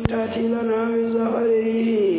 تأتي لنا من زهره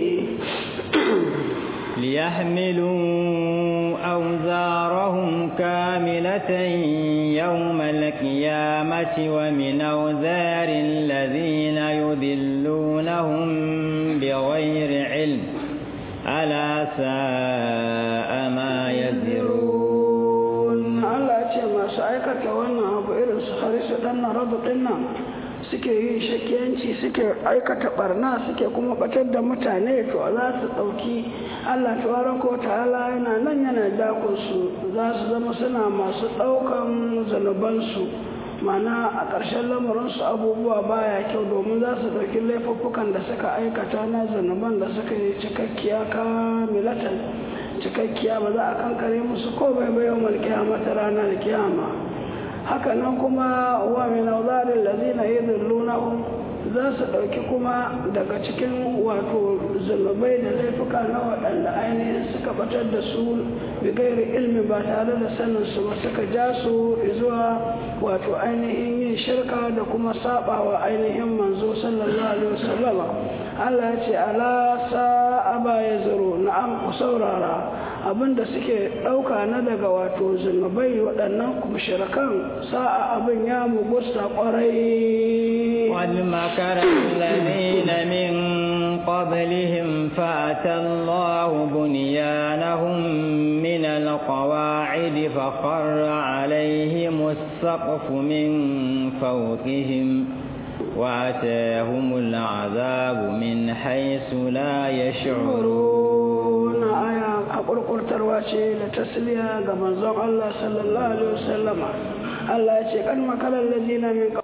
ليحملوا أوزارهم كاملة يوم القيامة ومن أوزار الذين يذلونهم بغير علم ألا ساء ما يزرون Allah ce masu aikata wannan abu irin su harisu ɗan na rabu ɗinnan suke yin shakiyanci suke aikata barna suke kuma batar da mutane to za su ɗauki Allah tabaraka ta'ala yana nan yana dakon su za su zama suna masu ɗaukan zanubansu mana a ƙarshen lamarinsu abubuwa baya kyau domin za su ɗauki laifuffukan da suka aikata na zanuban da suka yi cikakkiya kamilatan cikakkiya ba za a kankare musu ko bai bai yawon ta ranar kiyama haka nan kuma wa min auzarin lazina yadhillunahum za su ɗauki kuma daga cikin wato zunubai da laifuka na waɗanda ainihin suka batar da su bigairi ilmi ba tare da sanin su ba suka ja su zuwa wato ainihin yin shirka da kuma sabawa ainihin manzo sallallahu alaihi wasallama Allah ya ce ala sa'a ba ya zaro na'am ku saurara abinda suke ɗauka na daga wato zunubai waɗannan mushrikan sa'a abin ya mugusta ƙwarai والمكر الذين من قبلهم فأتى الله بنيانهم من القواعد فخر عليهم السقف من فوقهم وأتاهم العذاب من حيث لا يشعرون آية أقول ترواشي لتسلية كما زق الله صلى الله عليه وسلم الله يشيك أن مكر الذين من قبل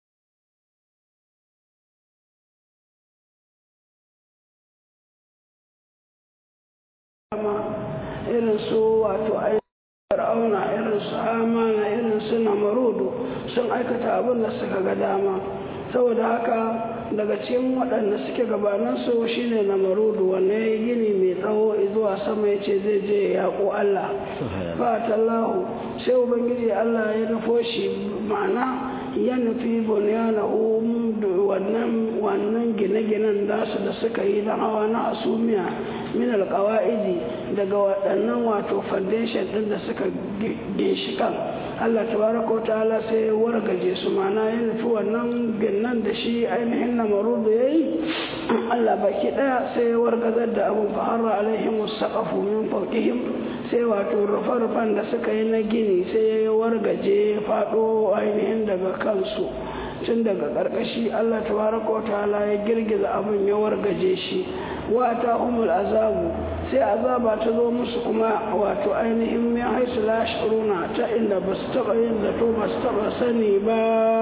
irin su wato fir'auna irin su amana irin su namarudu sun aikata abin da suka ga dama saboda haka daga cikin waɗanda suke gabaninsu shine namarudu wanda ya yi gini mai tsawo zuwa sama ya ce zai je ya yaƙo Allah fatallahu sai ubangiji Allah ya nufo shi ma'ana ya nufi bunyanahu wannan wannan gine-ginen nasu da suka yi na hawa na asumiya min alƙawa'idi daga waɗannan wato foundation ɗin da suka ginshiƙan Allah tabaraka ta'ala sai ya wargaje su mana ya nufi wannan ginnan da shi ainihin na marudu ya yi Allah baki ɗaya sai ya wargazar da abin fa'arra alaihim saqafu min fawqihim sai wato rufe-rufen da suka yi na gini sai ya wargaje faɗo ainihin daga kansu tun daga ƙarƙashi Allah tabaraka ta'ala ya girgiza abin ya wargaje shi wa ta umul azabu sai azaba ta zo musu kuma wato ainihin min haisu la shuruna ta inda ba su taɓa yin zato ba su taɓa sani ba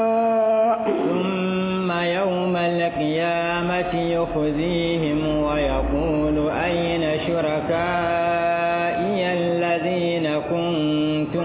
ثم يوم القيامة يخزيهم ويقول أين شركائي الذين كنتم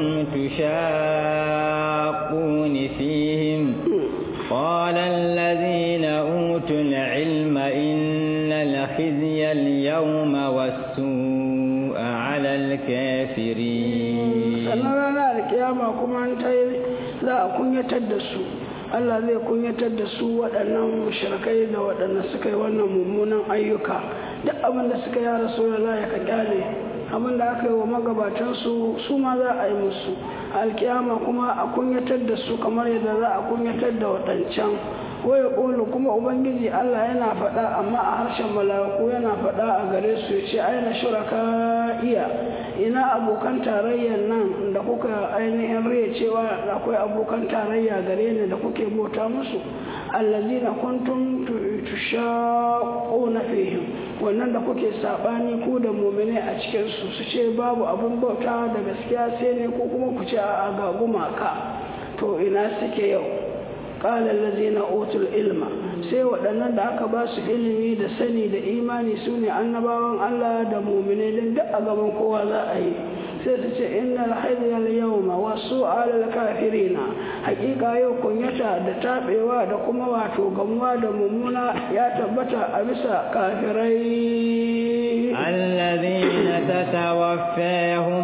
تشاقون فيهم قال الذين أوتوا العلم إن الخزي اليوم والسوء على الكافرين sannan ranar alkiyama kuma an ta za a kunyatar da su Allah zai kunyatar da su waɗannan mushrikai da waɗanda suka yi wannan mummunan ayyuka duk abin da suka yi rasu da ya ka kyale abin da aka yi wa magabatansu su ma za a yi musu alkiyama kuma a kunyatar da su kamar yadda za a kunyatar da waɗancan waya ƙulu kuma ubangiji Allah yana faɗa amma a harshen malaku yana faɗa a gare su ya ce aina shuraka iya ina abokan tarayyar nan da kuka ainihin riya cewa akwai abokan tarayya gare ni da kuke bauta musu allazina kuntum tushaquna fihim wannan da kuke sabani ku da mu'mini a cikin su su ce babu abun bauta da gaskiya sai ne ko kuma ku ce a ga gumaka to ina suke yau qala allazina utul ilma sai waɗannan da aka ba su ilimi da sani da imani su ne annabawan Allah da mu'mini din duk a gaban kowa za a yi sai su ce innal hayyal yawma wasu alal kafirina hakika yau kunyata da tabewa da kuma wato gamuwa da mummuna ya tabbata a bisa kafirai الذين تتوفاهم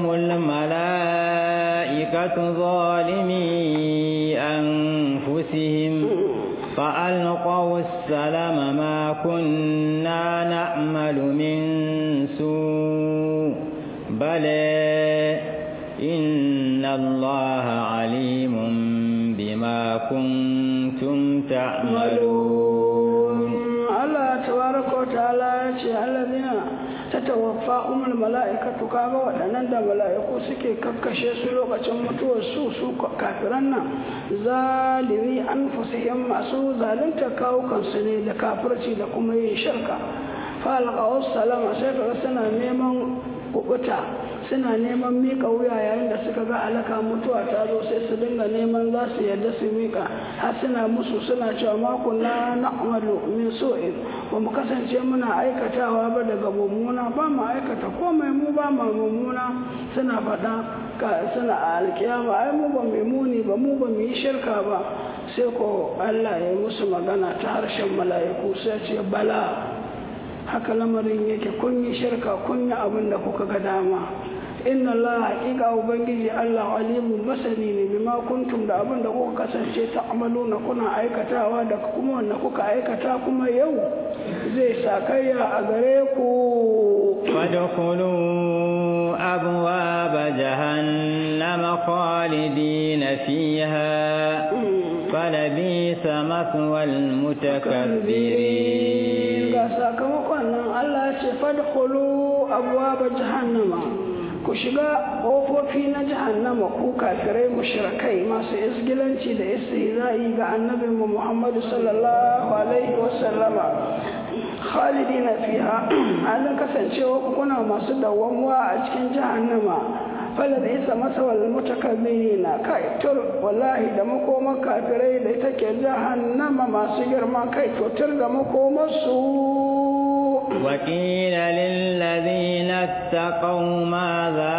الملائكة ظالمي أنفسهم فألقوا السلم ما كنا نعمل من سوء بلى إن الله عليم بما كنتم تعملون الله تبارك وتعالى الذين tatawaffahum almalaikatu kaga waɗannan da mala'iku suke kakkashe su lokacin mutuwar su su kafiran nan zalimi anfusihim masu zalunta kawukan su ne da kafirci da kuma yin shirka fa alqaw salama sai kaga suna neman kubuta suna neman mika wuya yayin da suka ga alaka mutuwa ta zo sai su dinga neman za su yadda su mika har suna musu suna cewa mako na na'malu min su'in ba mu kasance muna aikatawa ba daga mummuna ba mu aikata komai mu ba mu mummuna suna faɗa ka suna a alkiyama ai mu ba mu muni ba mu ba mu yi shirka ba sai ko Allah ya yi musu magana ta harshen mala'iku sai ce bala haka lamarin yake kun yi shirka kun yi abin da kuka ga dama inna Allah haƙiƙa ubangiji Allah alimun masani ne bima kuntum da abin da kuka kasance ta amaluna kuna aikatawa da kuma wanda kuka aikata kuma yau zai sakayya a gare ku فادخلوا أبواب جهنم خالدين فيها فلبيس مثوى المتكبرين ga sakamakon nan Allah ce fadkhulu abwaaba jahannama ku shiga ƙofofi na jahannama ku kafirai mushrikai masu isgilanci da istihza'i ga annabin mu Muhammadu sallallahu alaihi wasallama khalidina fiha halin kasancewa kuna masu dawwamuwa a cikin jahannama fala da isa masawal mutakabbirina kai tur wallahi da makoman kafirai da ita ke jahannama masu girma kai to tur da makomarsu وقيل للذين اتقوا ماذا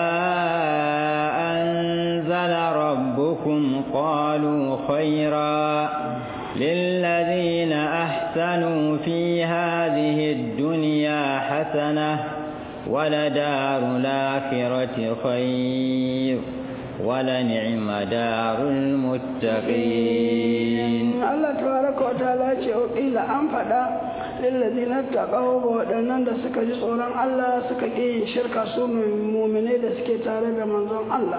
أنزل ربكم قالوا خيرا للذين أحسنوا في هذه الدنيا حسنة ولدار الآخرة خير ولنعم دار المتقين الله تبارك وتعالى إلى أن فدا lillazina taqaw ga waɗannan da suka ji tsoron Allah suka ƙi yin shirka su mu'minai da suke tare da manzon Allah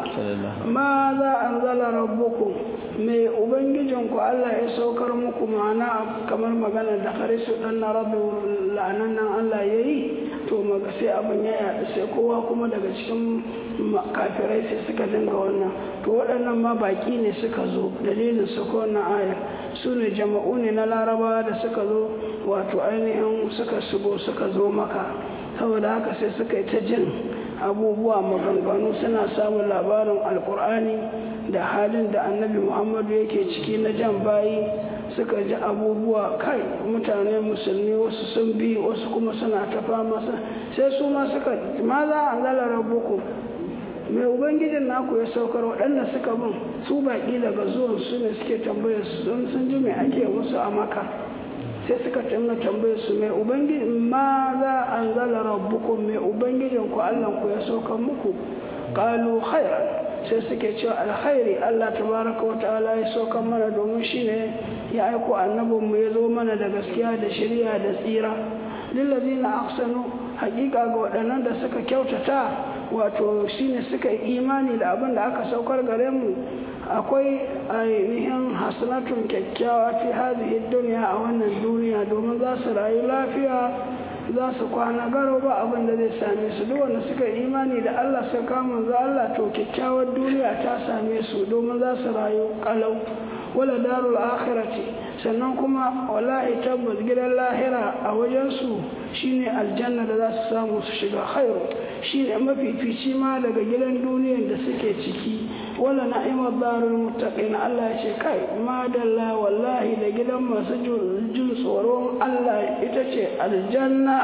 ma za anzala rabbukum mai ubangijinku Allah ya saukar muku ma'ana kamar magana da harisu dan na rabbi la'anan nan Allah yayi to maga sai abin ya yaɗu sai kowa kuma daga cikin kafirai sai suka dinga wannan to waɗannan ma baƙi ne suka zo dalilin su ko wannan aya su ne jama'u ne na larabawa da suka zo wato ainihin suka shigo suka zo maka saboda haka sai suka yi ta jin abubuwa maganganu suna samun labarin alkur'ani da halin da annabi muhammadu yake ciki na jan bayi suka ji abubuwa kai mutane musulmi wasu sun bi wasu kuma suna ta fama sai su ma suka ma za a zala rabuku mai ubangijin naku ya saukar waɗanda suka bin su baƙi daga zuwan su ne suke tambayar su don sun ji mai ake musu a maka sai suka tunga tambayar su mai ubangiji ma za an zala rabbukum mai ubangijin ku Allah ku ya saukar muku qalu khairan sai suke cewa alkhairi Allah tabaraka wa ta'ala ya saukar mana domin shine ya aiko annabin mu ya zo mana da gaskiya da shari'a da tsira lillazina ahsanu haƙiƙa ga waɗannan da suka kyautata wato shine suka yi imani da abin da aka saukar gare mu akwai ainihin hasanatun kyakkyawa fi hadhihi dunya a wannan duniya domin za su rayu lafiya za su kwana garo ba abin da zai same su duk wanda suka yi imani da Allah suka kama za Allah to kyakkyawar duniya ta same su domin za su rayu kalau wala darul akhirati sannan kuma wallahi tabbas gidan lahira a wajensu shine aljanna da za su samu su shiga khairu shine mafifici ma daga gidan duniyar da suke ciki wala na'imar darul muttaqin Allah ya ce kai madalla wallahi da gidan masu jin tsoron Allah ita ce aljanna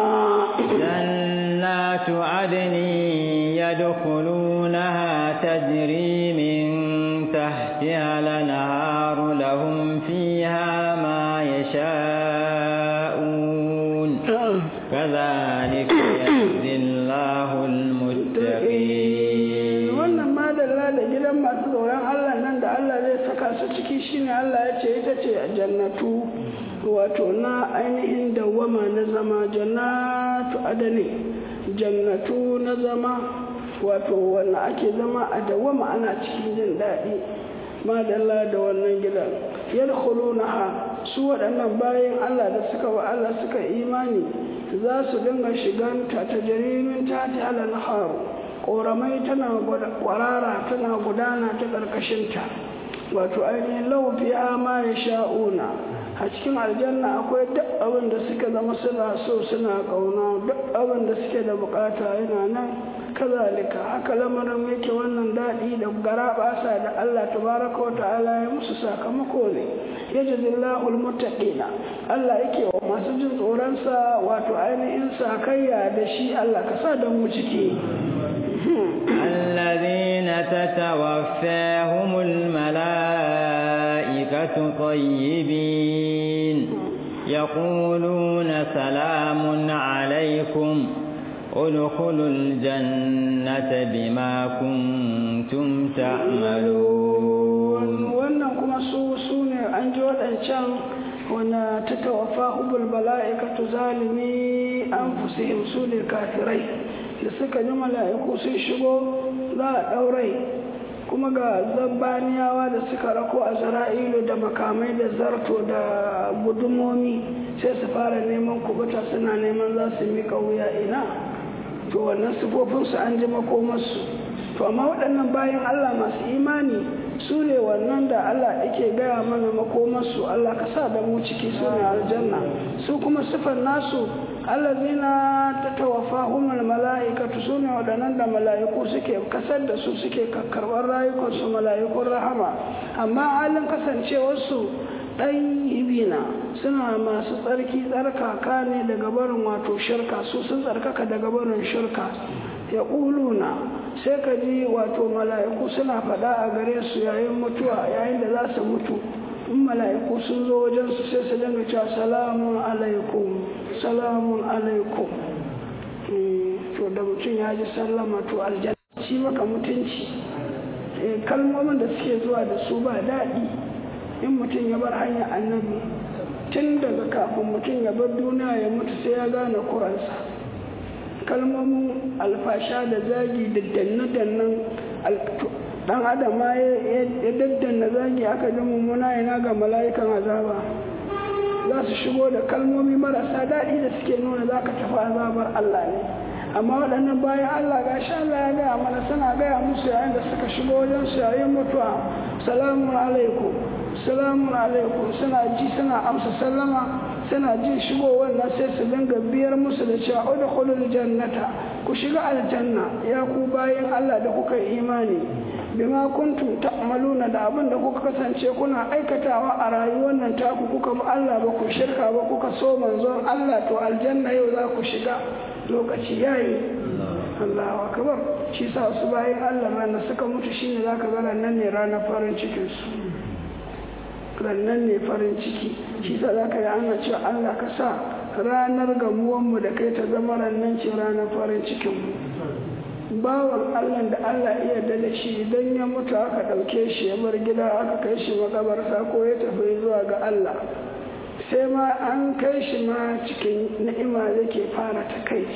jannatu adni yadkhulunaha tajri min tahtiha lanharu lahum fiha ma yasha'un كذلك يجزي الله المتقين wannan madalla da gidan masu tsoron Allah nan da Allah zai saka su ciki shine Allah ya ce ita ce ce jannatu wato na ainihin dawama na zama jannatu adani jannatu na zama wato wanda ake zama a dawama ana cikin jin daɗi madalla da wannan gidan yadkhulunaha su waɗannan bayan Allah da suka wa Allah suka imani za su dinga shiganta ta jarimin ta ta halar ƙoramai tana kwarara tana gudana ta ƙarƙashinta wato ainihin laufiya ma ya sha'una a cikin aljanna akwai duk abin da suka zama suna so suna ƙauna duk abin da suke da bukata yana nan kazalika haka lamarin yake wannan daɗi da gara basa da Allah tabaraka wa ta'ala ya musu sakamako ne ya jazillahu almuttaqina Allah yake wa masu jin tsoron sa wato ainihin sakayya da shi Allah ka sa da mu ciki الذين تتوفاهم الملائكة طيبين يقولون سلام عليكم ادخلوا الجنة بما كنتم تعملون wannan kuma su su ne an ji waɗancan wanda ta tawafa hubul bala'ikatu zalimi an fusihim su ne kafirai da suka ji mala'iku sun shigo za a ɗaurai kuma ga zabbaniyawa da suka rako a zara'ilu da makamai da zarto da gudumomi sai su fara neman kubuta suna neman za su miƙa wuya ina to wannan sifofinsu an ji makomarsu to amma waɗannan bayan Allah masu imani su ne wannan da Allah yake gaya mana makomarsu Allah ka sa da mu ciki su ne aljanna su kuma sifar nasu allazina tatawaffahumul mala'ikatu su ne waɗannan da mala'iku suke kasar da su suke karɓar rayukansu mala'ikun rahama amma halin kasancewarsu ɗayyibina suna masu tsarki tsarkaka ne daga barin wato shirka su sun tsarkaka daga barin shirka ya ƙuluna sai ka ji wato mala'iku suna faɗa a gare su yayin mutuwa yayin da za su mutu in mala'iku sun zo wajen su sai su dinga cewa salamun alaikum salamun alaikum to da mutum ya ji sallama to aljanna shi maka mutunci kalmomin da suke zuwa da su ba daɗi in mutum ya bar hanyar annabi tun daga kafin mutum ya bar duniya ya mutu sai ya gane kuransa kalmomin alfasha da zagi da danne-dannen dan adam ma ya daddanna zagi aka ji mummuna yana ga mala'ikan azaba za su shigo da kalmomi marasa daɗi da suke nuna za ka tafi azabar Allah ne amma waɗannan bayan Allah ga sha Allah ya gaya mana suna gaya musu yayin da suka shigo wajen su yayin mutuwa salamun alaikum salamun alaikum suna ji suna amsa sallama suna jin shigo wannan sai su dinga biyar musu da cewa udkhulul jannata ku shiga aljanna ya ku bayan Allah da kuka imani bima kuntum ta'maluna da abin da kuka kasance kuna aikatawa a rayuwar nan taku kuka bi Allah ba ku shirka ba kuka so manzon Allah to aljanna yau za ku shiga lokaci yayi Allahu akbar shi sa su bayan Allah ma suka mutu shine zaka ga nan ne ranar farin cikin su rannan ne farin ciki shi sa za ka yi ana cewa Allah ka sa ranar gamuwanmu da kai ta zama rannan ce ranar farin cikinmu bawan Allah da Allah iya da shi idan ya mutu aka ɗauke shi ya bar gida aka kai shi makabarsa ko ya tafi zuwa ga Allah sai ma an kai shi ma cikin ni'ima yake fara ta kai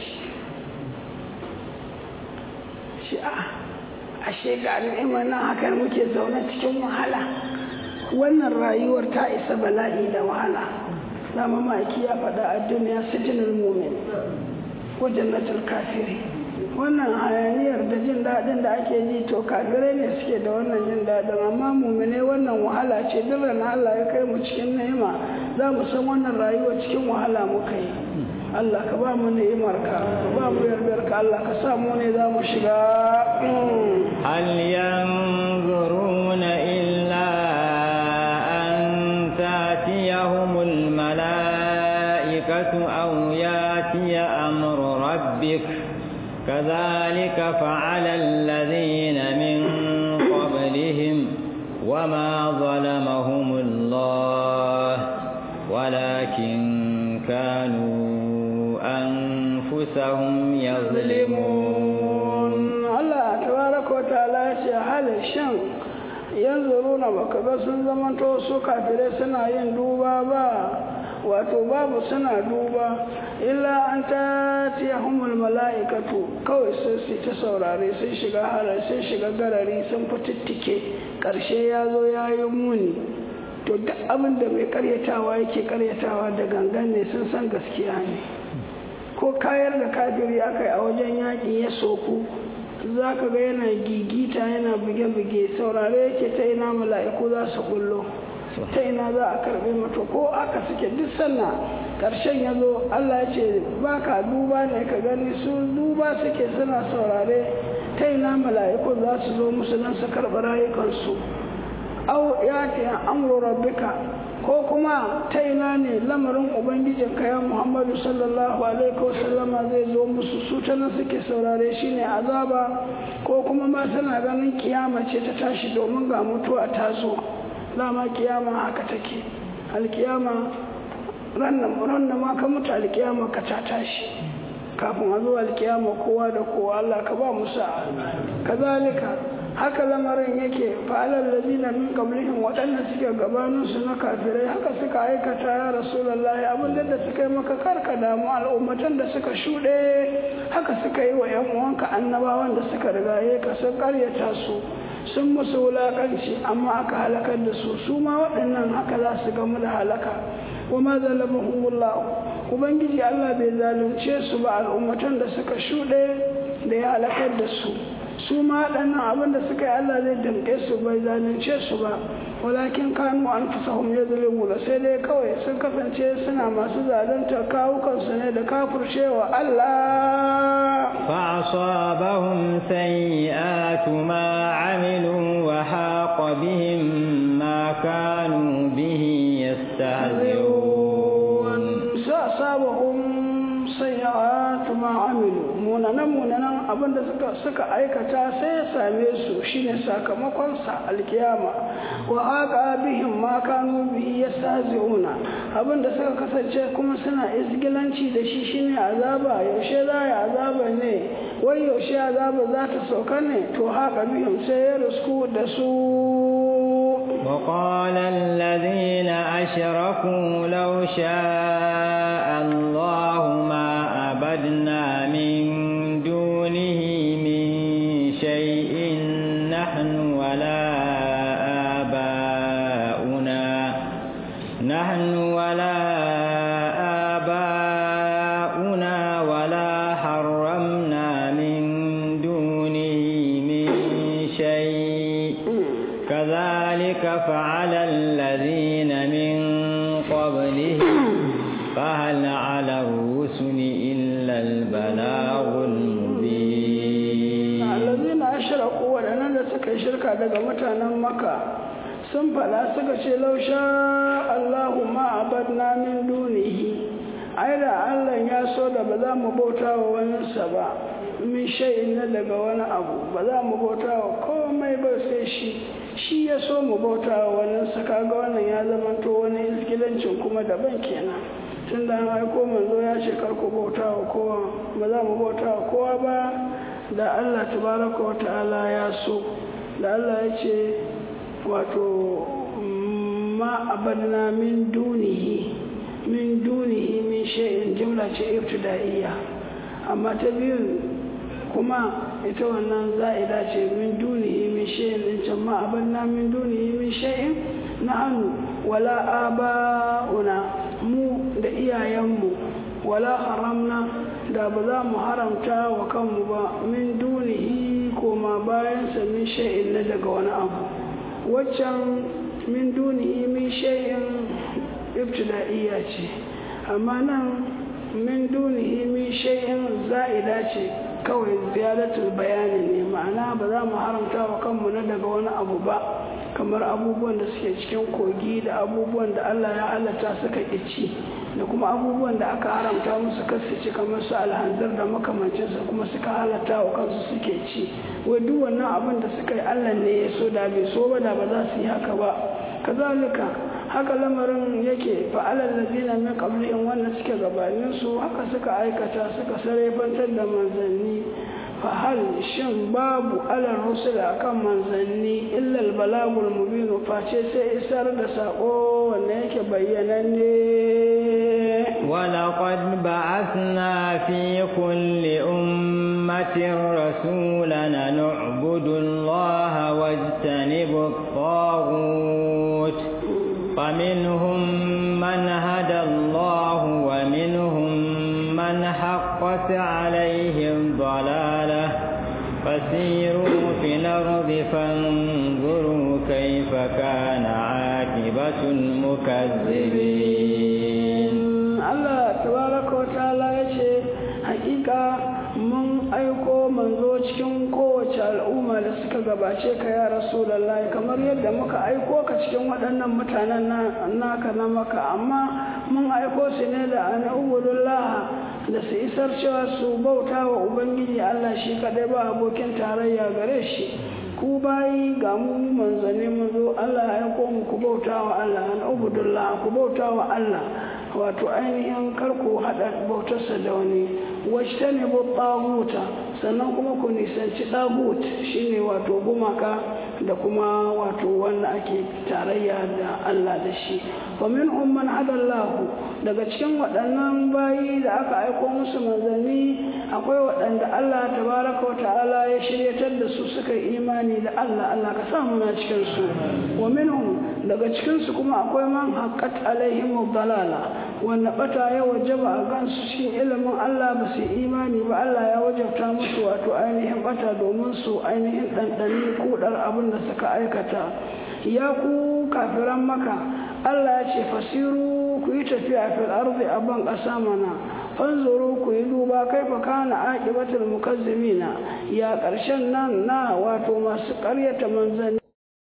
shi a ashe ga ni'ima nan haka muke zaune cikin wahala wannan rayuwar ta isa bala'i da wahala dama maki ya faɗa a duniya sijinin mumin wajen natal kafiri wannan hayaniyar da jin daɗin da ake ji to kafirai ne suke da wannan jin daɗin amma mumine wannan wahala ce duk na Allah ya kai mu cikin ni'ima za mu san wannan rayuwar cikin wahala muka yi Allah ka ba mu ni'imar ka ka ba mu yardar ka Allah ka sa mu ne za mu shiga hal yanzuruna illa تأتيهم الملائكة أو ياتي أمر ربك كذلك فعل الذين من قبلهم وما ظلمهم الله ولكن كانوا أنفسهم يظلمون الله تبارك وتعالى هل الشمس yanzu runa baka ga sun zamanto su kafirai suna yin duba ba wato babu suna duba illa an ta humul mala'ikatu kawai sun su ta saurare sun shiga harar sun shiga garari sun fitittike ƙarshe ya zo ya yi muni to duk abin da mai karyatawa yake karyatawa da gangan ne sun san gaskiya ne ko kayar da kafiri aka yi a wajen yaƙi ya soku za ka ga yana gigita yana buge-buge saurare yake ta ina mala'iku za su kullo ta ina za a karbe mata ko aka suke duk sanna karshen ya zo Allah ya ce ba ka duba ne ka gani su duba suke suna saurare ta ina mala'iku za su zo musu don su karɓi rayukansu au ya ce amru rabbika ko kuma ta ina ne lamarin ubangijin ya muhammadu sallallahu alaihi wasallama zai zo musu su ta nan suke saurare shine azaba ko kuma ma suna ganin kiyama ce ta tashi domin ga mutuwa ta zo dama kiyama haka take alkiyama rannan ma ka mutu alkiyama ka ta tashi kafin a zo alkiyama kowa da kowa Allah ka ba musa kazalika haka lamarin yake fa'alar lazina min qablihim waɗanda suke gabanin su na kafirai haka suka aikata ya rasulullahi abin da suka yi maka karka damu al'ummatan da suka shuɗe haka suka yi wa yan uwanka annabawan da suka rigaye ka sun karyata su sun musu wulaƙanci amma aka halakar da su su ma waɗannan haka za su gamu da halaka wa ma zalamahumullah ubangiji Allah bai zalunce su ba al'ummatan da suka shuɗe da ya halakar da su su ma waɗannan abin da suka yi Allah zai damƙe su bai zalunce su ba walakin kanu an fusahum ya da sai dai kawai sun kasance suna masu zalunta kawukansu ne da kafurcewa Allah فأصابهم سيئات ما عملوا وحاق بهم ما كانوا به يستهزئون فأصابهم سيئات ما عملوا munanan munanan abin da suka suka aikata sai ya same su shine sakamakon sa alkiyama wa haqa bihim ma kanu bihi yastahzi'una abin da suka kasance kuma suna isgilanci da shi shine azaba yaushe za ya azaba ne wai yaushe azaba za ta sauka ne to haqa bihim sai ya rusku da su وقال الذين أشركوا لو شاء الله ما عبدنا من دونه من شيء نحن ولا آباؤنا نحن ولا آباؤنا ولا حرمنا من دونه من شيء كذلك فعل الذين من قبلهم فهل على الرسل إلا البلاغ المبين الذين أشركوا ولنا suka shirka daga mutanen maka sun fada suka ce lausha Allahu ma abadna min dunihi ai da Allah ya so da ba za mu bauta wa waninsa ba min shay'in na daga wani abu ba za mu bauta wa komai ba sai shi shi ya so mu bauta wa waninsa kaga wannan ya zamanto wani iskilancin kuma daban kenan tun da an aiko manzo ya ce kar ku bauta wa kowa ba za mu bauta wa kowa ba da Allah tabaraka wa ta'ala ya so da Allah ya ce wato ma abadna min dunihi min dunihi min shay'in jumla ce ibtida'iyya amma ta biyun kuma ita wannan za'ida ce min dunihi min shay'in din can ma abadna min dunihi min shay'in nahnu wala aba'una mu da iyayenmu wala haramna da ba za mu haramta wa kanmu ba min dunihi koma bayansa min shay'in na daga wani abu waccan min dunihi min shay'in ibtida'iyya ce amma nan min dunihi min shay'in za'ida ce kawai ziyaratul bayani ne ma'ana ba za mu haramta wa kanmu na daga wani abu ba kamar abubuwan da suke cikin kogi da abubuwan da Allah ya halatta suka ci da kuma abubuwan da aka haramta musu kasu ci kamar su alhanzar da makamancinsa kuma suka halatta wa kansu suke ci wai duk wannan abin da suka yi Allah ne ya so da bai so ba da ba za su yi haka ba kazalika haka lamarin yake fa'alar ladina min qablihim wanda suke gabanin su haka suka aikata suka sarefantar da manzanni fa hal shin babu alar rusul akan manzanni illa al balagul mubin face sai isar da sako wanda yake bayyananne ولقد بعثنا في كل أمة رسولا نعبد الله واجتنب الطاغوت فمنهم من هدى الله ومنهم من حقت عليه الضلالة فسيروا في الأرض فانظروا كيف كان عاقبة المكذبين Allah tabaraka wa ta'ala ya ce hakika mun aiko manzo cikin kowace al'umma da suka gabace ka ya rasulullahi kamar yadda muka aiko ka cikin waɗannan mutanen naka na maka amma mun aiko su ne da an ubudullah da su isar cewa su bauta wa ubangiji Allah shi kadai ba abokin tarayya gare shi ku bayi ga mu manzanni mun zo Allah ya aiko mu ku bauta wa Allah an ubudullah ku bauta wa Allah wato ainihin karku haɗa bautarsa da wani wacce ne taguta sannan kuma ku nisanci tagut shine wato gumaka da kuma wato wanda ake tarayya da Allah da shi wa min umman hadallahu daga cikin waɗannan bayi da aka aiko musu manzanni akwai waɗanda Allah tabaraka wa ta'ala ya shiryatar da su suka yi imani da Allah Allah ka sa muna cikin su wa minhum daga cikin su kuma akwai man haqqat alaihim dalala wanda bata ya wajaba a gansu cikin ilimin Allah ba su imani ba Allah ya wajabta musu wato ainihin bata domin su ainihin ɗanɗani kudar abin da suka aikata ya ku kafiran maka Allah ya ce fasiru ku yi tafiya fil ardi a ban ƙasa mana fanzuru ku yi duba kai fa kana aqibatul mukazzimina ya ƙarshen nan na wato masu ƙaryata manzanni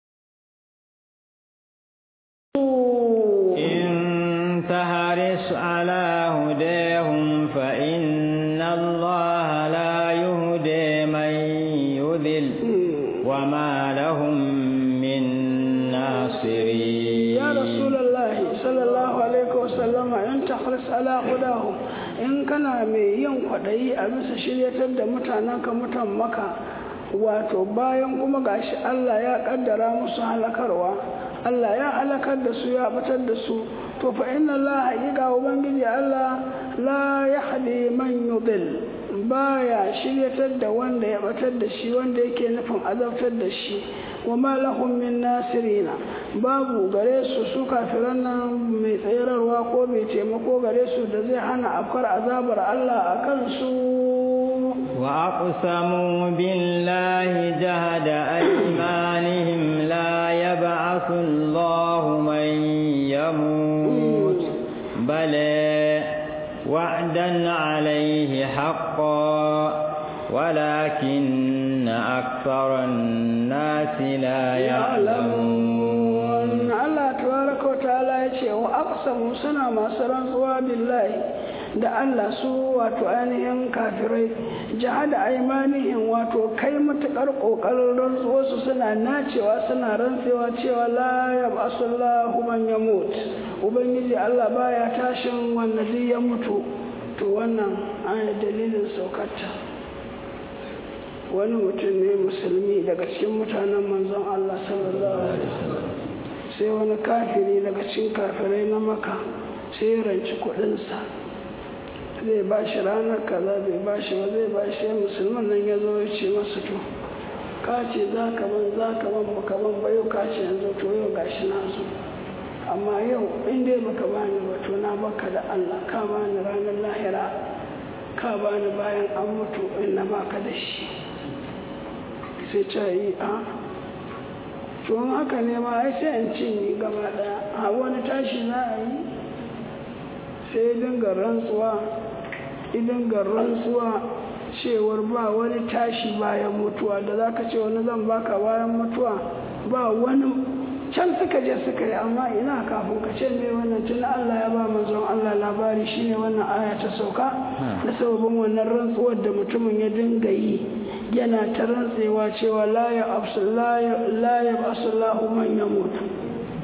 تهرس على هديهم فإن الله لا يهدي من يذل وما لهم من ناصرين يا رسول الله صلى الله عليه وسلم إن تحرص على هداهم إن كان mai yin kwaɗayi a bisa shiryatar da mutanenka mutan maka wato bayan kuma gashi Allah ya ƙaddara musu halakarwa Allah ya halakar da su ya fitar da su to fa inna Allah haƙiƙa ubangiji Allah la yahdi man yudil baya shiryatar da wanda ya batar da shi wanda yake nufin azabtar da shi wa ma lahum min nasirina babu gare su su kafiran nan mai tsayarwa ko mai taimako gare su da zai hana afkar azabar Allah a kansu وأقسموا بالله جهد أيمانهم لا يبعث الله من يموت بل وعدا عليه حقا ولكن أكثر الناس لا يعلمون الله تبارك وتعالى يقول وأقسموا سنة ما سرنسوا بالله da Allah su wato ainihin kafirai jihada aimanihim wato kai matukar kokarin rantsuwarsu suna nacewa suna rantsewa cewa la ya basullahu man yamut ubangiji Allah baya tashin wanda zai ya mutu to wannan aya dalilin saukarta wani mutum ne musulmi daga cikin mutanen manzon Allah sallallahu alaihi wasallam sai wani kafiri daga cikin kafirai na maka sai ya ranci kuɗinsa zai ba shi ranar kaza bai ba shi ba zai ba shi musulman nan ya zo ya ce masu to ka ce za ka ban za ka ban baka ban ba yau ka ce yanzu to yau gashi na zo amma yau in dai baka bani ba to na baka da Allah ka bani ranar lahira ka bani bayan an mutu in na baka da shi sai ta yi a to in haka ne ma ai sai in cinye gaba daya a wani tashi za a yi sai dinga rantsuwa idan ga rantsuwa cewar ba wani tashi bayan mutuwa da za ka ce wani zan baka bayan mutuwa ba wani can suka je suka yi amma ina kafin ka ce mai wannan tun Allah ya ba manzon Allah labari shine wannan aya ta sauka da sababin wannan rantsuwar da mutumin ya dinga yi yana ta rantsewa cewa la ya absullahu man yamut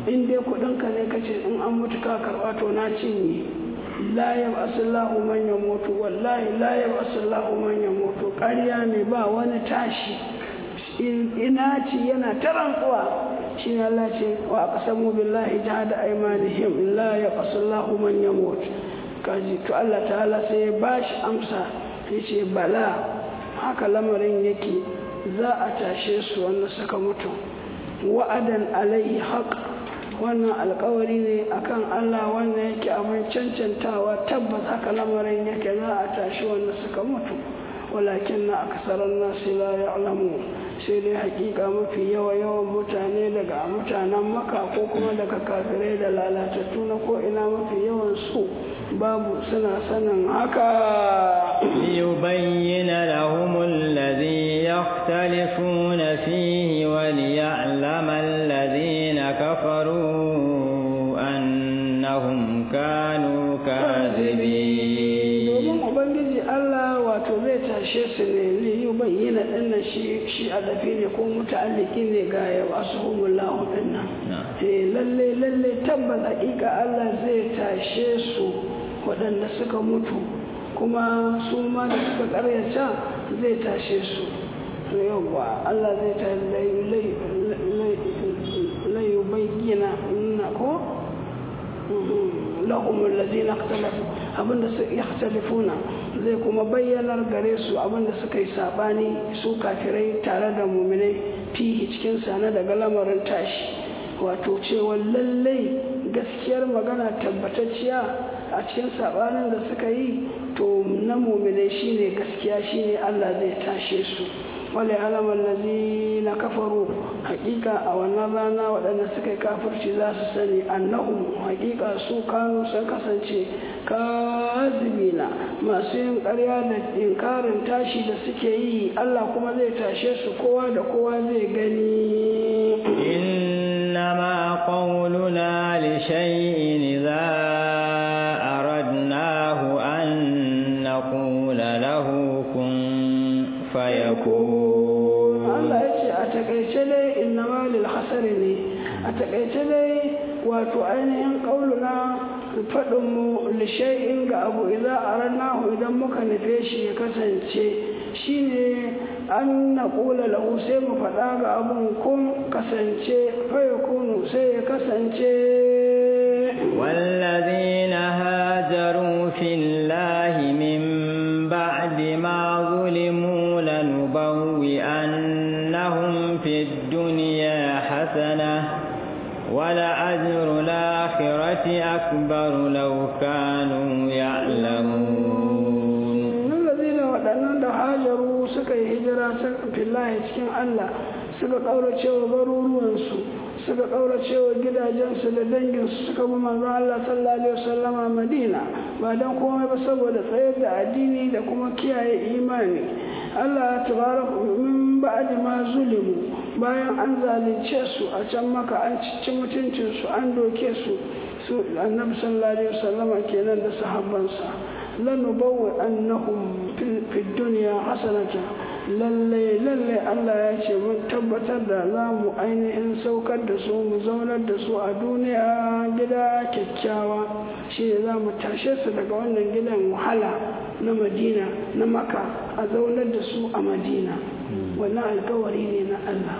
in dai kuɗinka ne kace in an mutu ka karɓa to na cinye la yab'asullahu man yamutu wallahi la yab'asullahu man yamutu ƙarya ne ba wani tashi ina ci yana ta rantsuwa shi ne Allah ce wa aqsamu billahi jahada aymanihim la yab'asullahu man yamutu kaji to Allah ta'ala sai ya bashi amsa yace bala haka lamarin yake za a tashe su wanda suka mutu wa'adan alaihi haq wannan alkawari ne akan Allah wanda yake abin cancantawa tabbas haka lamarin yake za a tashi wanda suka mutu walakin na aksarar nasi la ya'lamu sai dai hakika mafi yawa yawan mutane daga mutanen maka ko kuma daga kafirai da lalatattu na ko ina mafi yawan su babu suna sanin haka ليبين لهم الذي يختلفون فيه وليعلم الذين كفروا أنهم كانوا كاذبين domin ubangiji Allah wato zai tashe su ne liyu bayyana dinnan shi shi adafi ne ko muta'alliki ne ga ya wasu humullahu dinnan eh lalle lalle tabbas hakika Allah zai tashe su waɗanda suka mutu kuma su ma da suka karyata zai tashe su to yawwa Allah zai ta layu bayyana na ko lahum alladhina ikhtalafu abinda su yakhtalifuna zai kuma bayyanar gare su abinda suka yi sabani su kafirai tare da muminai fihi cikin sana daga lamarin tashi wato cewa lallai gaskiyar magana tabbatacciya a cikin sabanin da suka yi to na muminai shine gaskiya shine Allah zai tashe su wale alamar lazi na kafaru hakika a wannan rana waɗanda suka yi kafirci za su sani annahu hakika su kanu sun kasance kazibina masu yin ƙarya da inkarin tashi da suke yi Allah kuma zai tashe su kowa da kowa zai gani إنما قولنا لشيء إذا أردناه أن نقول له كن فيكون Allah ya ce a takaice dai innama lil hasari ne a takaice dai wato ainihin kauluna faɗin mu lishai'in ga abu idan arannahu idan muka nufe shi ya kasance shine an na ƙula lahu sai mu faɗa ga abun kun kasance faya kunu sai ya kasance والذين هاجروا في الله من بعد ما ظلموا لنبوئنهم في الدنيا حسنة ولأجر الآخرة أكبر لو كانوا يعلمون الذين waɗannan da hajaru suka yi hijira fillahi cikin Allah suka ƙaurace wa garuruwansu suka ƙaurace wa gidajensu da danginsu suka bi manzo Allah sallallahu alaihi wasallama Madina ba dan komai ba saboda tsayar da addini da kuma kiyaye imani Allah tabaraka min ba'di ma zulimu bayan an zalunce su a can maka an cici mutuncin su an doke su su annabi sallallahu alaihi wasallama kenan da sahabbansa lanubawwi annahum fi dunya hasanata lalle lalle Allah ya ce mun tabbatar da za mu ainihin saukar da su mu zaunar da su a duniya gida kyakkyawa shi ne za mu tashe su daga wannan gidan wahala na madina na maka a zaunar da su a madina wannan alkawari ne na Allah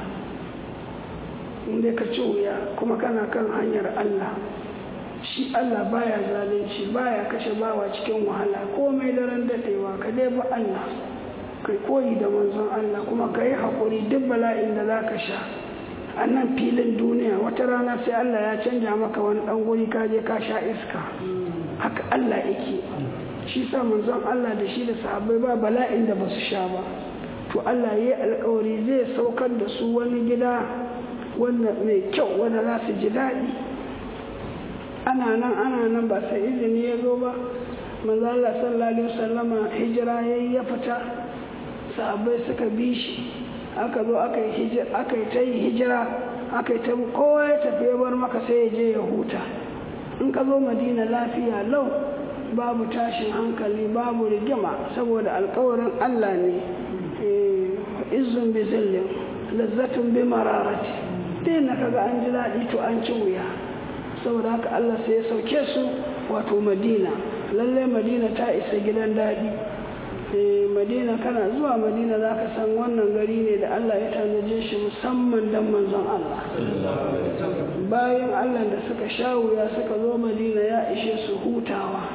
inda ka ci wuya kuma kana kan hanyar Allah shi Allah baya zalunci baya kashe bawa cikin wahala komai daren dadewa ka dai ba Allah kai koyi da manzon Allah kuma ka yi haƙuri duk bala'in da za ka sha a nan filin duniya wata rana sai Allah ya canja maka wani ɗan guri ka je ka sha iska haka Allah yake shi sa manzon Allah da shi da sahabbai ba bala'in da ba su sha ba to Allah ya yi alkawari zai saukar da su wani gida wanda mai kyau wanda za su ji daɗi ana nan ana nan ba sai izini ya zo ba manzo Allah sallallahu alaihi wasallama hijira yayi ya fita sahabbai suka bi shi aka zo aka yi hijira aka yi ta yi hijira aka yi ta kowa ya tafi ya bar maka sai ya je ya huta in ka zo madina lafiya lau babu tashin hankali babu rigima saboda alkawarin Allah ne izun bi zillin lazzatun bi mararati dai na kaga an ji daɗi to an ci wuya saboda haka Allah sai ya sauke su wato Madina lallai Madina ta isa gidan daɗi Madina kana zuwa Madina za ka san wannan gari ne da Allah ya tanaje shi musamman dan manzon Allah bayan Allah da suka sha wuya suka zo Madina ya ishe su hutawa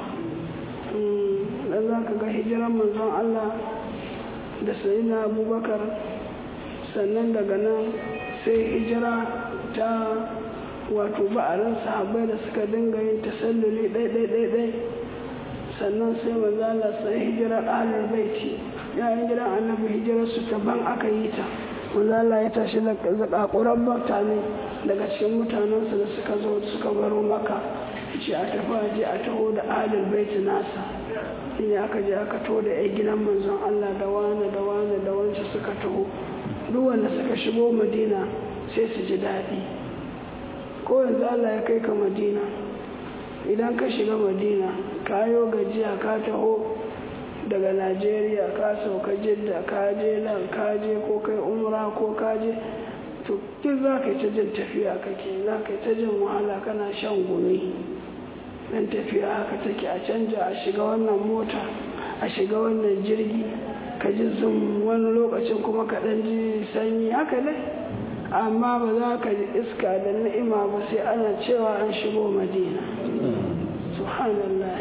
dan za ka ga hijiran manzon Allah da sayyidina Abubakar sannan daga nan sai hijira ta wato ba'arin sahabbai da suka dinga yin tasalluli ɗai-ɗai-ɗai sannan sai manzala sai hijirar ahlul baiti yayin gidan annabi hijirar su ban aka yi ta manzala ya tashi da zakakuran mutane daga cikin mutanensu da suka zo suka baro maka ce a tafi a je a taho da ahlul baiti nasa shine aka je aka taho da yan gidan manzon Allah da wani da wani da wancan suka taho duk wanda suka shigo madina sai su ji daɗi ko yanzu Allah ya kai ka madina idan ka shiga madina ka yo gajiya ka taho daga najeriya ka sauka jidda ka je nan ka je ko kai umra ko ka je to duk za ka yi ta jin tafiya kake za ka yi ta jin wahala kana shan gumi dan tafiya haka take a canja a shiga wannan mota a shiga wannan jirgi ka ji zum wani lokacin kuma ka ɗan ji sanyi haka dai amma ba za ka ji iska da ni'ima ba sai ana cewa an shigo madina subhanallah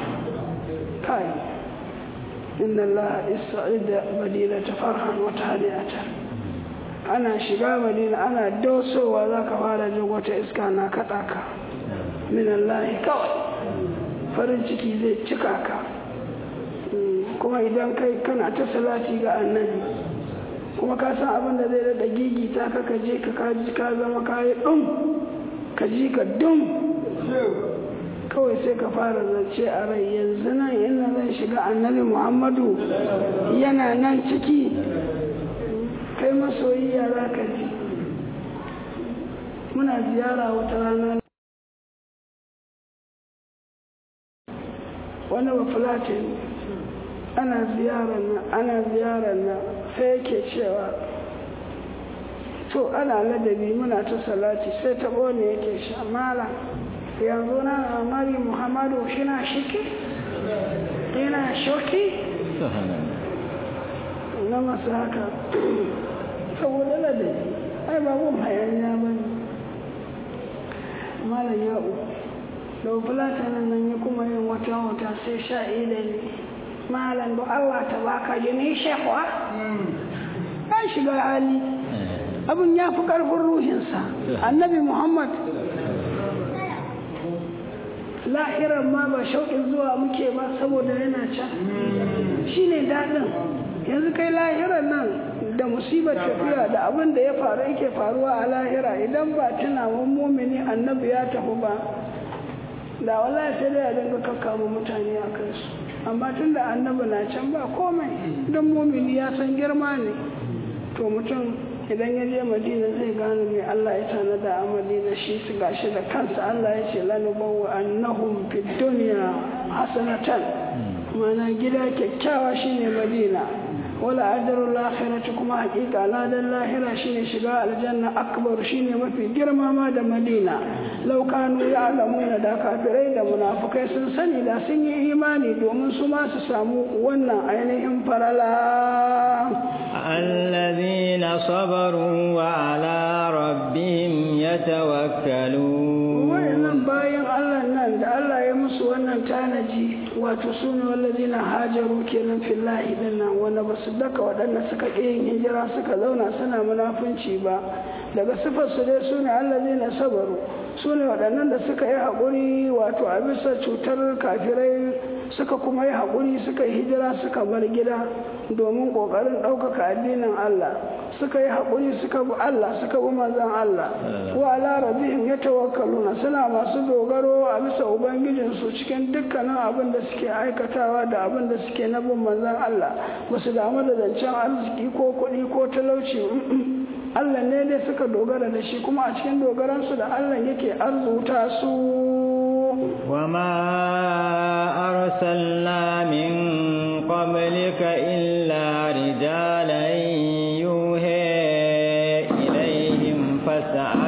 kai inna Allah ista'ida madina ta farhan wata hadiyata ana shiga madina ana dosowa za ka fara jin wata iska na kaɗa ka min Allah kawai farin ciki zai cika ka kuma idan kai kana ta salati ga annabi kuma ka san abin da zai daɗa gigita ka ka je ka kaji ka zama kayi ɗum ka ji ka dum kawai sai ka fara zance a rai yanzu nan ina zan shiga annabi muhammadu yana nan ciki kai masoyiya za ka ji muna ziyara wata rana wani bafulatin ana ziyarar nan ana ziyarar nan sai yake cewa to ana ladabi muna ta salati sai ta ne yake sha mala yanzu na mari muhammadu shina shiki yana shoki na masu haka saboda ladabi ai babu hayaniya ba ne malam ya'u da fulatanin nan ya kuma yin wata wata sai sha ne malam da Allah ta baka jini shekwa ya shiga hali abin ya fi ƙarfin ruhinsa annabi muhammad lahiran ma ba shauƙin zuwa muke ba saboda yana can shi ne daɗin yanzu kai lahiran nan da musibar tafiya da abin da ya faru yake faruwa a lahira idan ba tunawan mumini annabi ya tafi ba da wallahi sai dai a dinga kakkama mutane a kansu amma tun da annabi na can ba komai don mumini ya san girma ne to mutum idan ya je madina zai gane mai Allah ya tanada a madina shi su gashi da kansa Allah ya ce lanubawa annahum fid dunya hasanatan mana gida kyakkyawa shine madina wala adarul akhirati kuma hakika ladan lahira shine shiga aljanna akbar shine mafi girma ma da madina law kanu ya'lamuna da kafirai da munafukai sun sani da sun yi imani domin su ma su samu wannan ainihin farala الذين صبروا وعلى ربهم يتوكلون wayannan bayan Allah nan da Allah ya musu wannan tanaji wato sunu wallazina hajaru kenan fillahi dinnan wanda ba su daka waɗanda suka ƙi yin hijira suka zauna suna munafunci ba daga sifar su dai sune allazina sabaru sune waɗannan da suka yi haƙuri wato a bisa cutar kafirai suka kuma yi haƙuri suka yi hijira suka bar gida domin ƙoƙarin ɗaukaka addinin Allah suka yi haƙuri suka bi Allah suka bi manzon Allah wa ala rabbihim yatawakkaluna suna masu dogaro a bisa ubangijinsu cikin dukkanin abin da suke aikatawa da abin da suke na bin manzon Allah ba su damu da zancen arziki ko kuɗi ko talauci Allah ne dai suka dogara da shi kuma a cikin dogaransu da Allah yake arzuta su وما أرسلنا من قبلك إلا رجالا يوحي إليهم فاسأل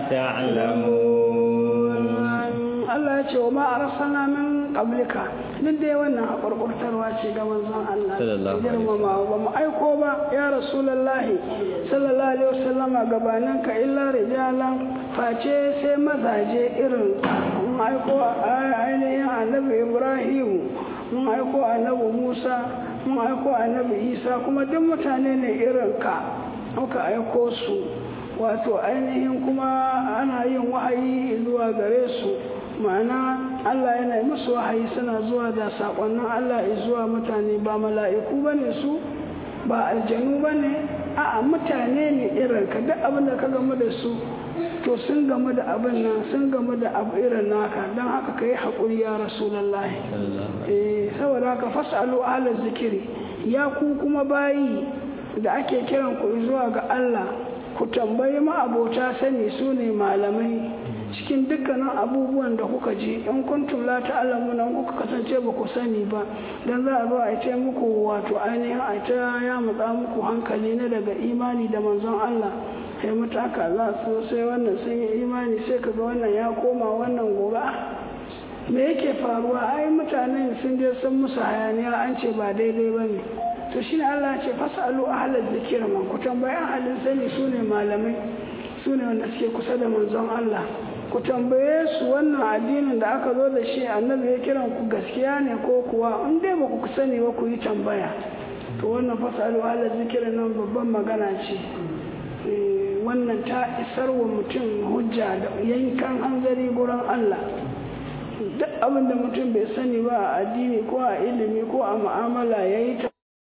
تعلمون Allah ya ce wa ma arsalna min qablika duk dai wannan hakurkurtarwa ce ga manzon Allah Sallallahu alaihi girmama ba mu aiko ba ya rasulullahi sallallahu alaihi wasallama gabanin ka illa rijalan face sai mazaje irin ka. mun aiko a- ainihin annabi Ibrahim mun aiko annabi Musa mun aiko annabi Isa kuma duk mutane ne irin ka muka aiko su wato ainihin kuma ana yin wahayi zuwa gare su ma'ana Allah yana yi musu wahayi suna zuwa da saƙonnin Allah zuwa mutane ba mala'iku ba ne su ba aljanu ba ne a'a mutane ne irin ka duk abin da ka gamu da su to sun gamu da abin nan sun gamu da abu irin naka don haka ka yi haƙuri ya rasulallahi eh saboda haka fasalu ala zikiri ya ku kuma bayi da ake kiran ku zuwa ga Allah ku tambayi ma'abota sani su ne malamai cikin dukkanin abubuwan da kuka ji in kuntum la ta'lamuna in kuka kasance ba ku sani ba dan za a zo a ce muku wato ainihin a ta ya mutsa muku hankali na daga imani da manzon Allah sai mutaka za su sai wannan sun yi imani sai kaga wannan ya koma wannan gobe me yake faruwa ai mutanen sun je sun musu hayaniya an ce ba daidai ba ne to shi ne Allah ce fasalu ahlal zikir man ku tambayi ahalin sani su ne malamai su ne wanda suke kusa da manzon Allah ku tambaye su wannan addinin da aka zo da shi annabi ya kiran ku gaskiya ne ko kuwa in dai ba ku sani ba ku yi tambaya to wannan fasalu ahlal zikir nan babban magana ce wannan ta isar wa mutum hujja da yankan hanzari gurin Allah duk abin da mutum bai sani ba a addini ko a ilimi ko a mu'amala ya yi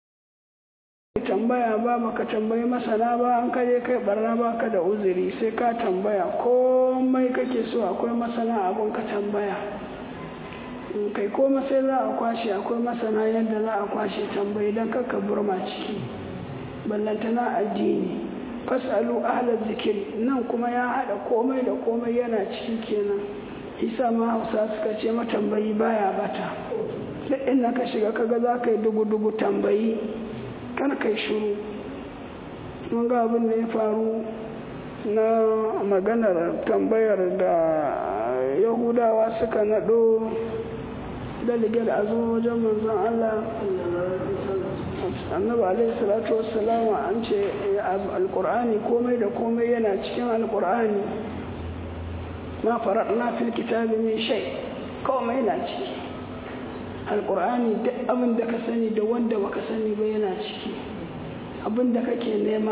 tambaya ba baka tambayi masana ba an kaje kai barna ba ka da uzuri sai ka tambaya komai kake so akwai masana abun ka tambaya kai koma sai za a kwashe akwai masana yadda za a kwashe tambayi don kakka burma ciki ballantana addini fasalu ahlar zikiri nan kuma ya haɗa komai da komai yana ciki kenan isa ma hausa suka ce matambayi baya bata duk inda ka shiga kaga za ka yi dugu-dugu tambayi kar kai shiru mun ga abin da ya faru na maganar tambayar da yahudawa suka naɗo daligar a zo wajen manzon allah annabi alaihi salatu wassalamu an ce alkur'ani komai da komai yana cikin alkur'ani ma faradna fil kitabi min shay komai na ciki alkur'ani duk abin da ka sani da wanda baka sani ba yana ciki abin da kake nema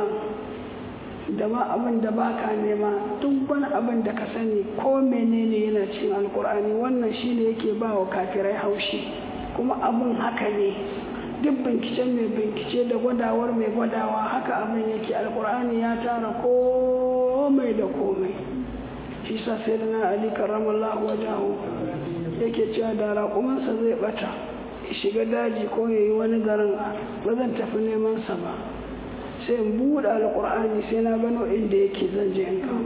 da ma abin da baka nema duk wani abin da ka sani ko menene yana cikin alkur'ani wannan shine yake ba wa kafirai haushi kuma abin haka ne duk binciken mai bincike da gwadawar mai gwadawa haka abin yake alkur'ani ya tara komai da komai shi sa sai da na ali karamallahu wajahu yake cewa da raƙumansa zai bata ya shiga daji ko ya yi wani garin ba zan tafi neman sa ba sai in buɗe alkur'ani sai na gano inda yake zan je in kawo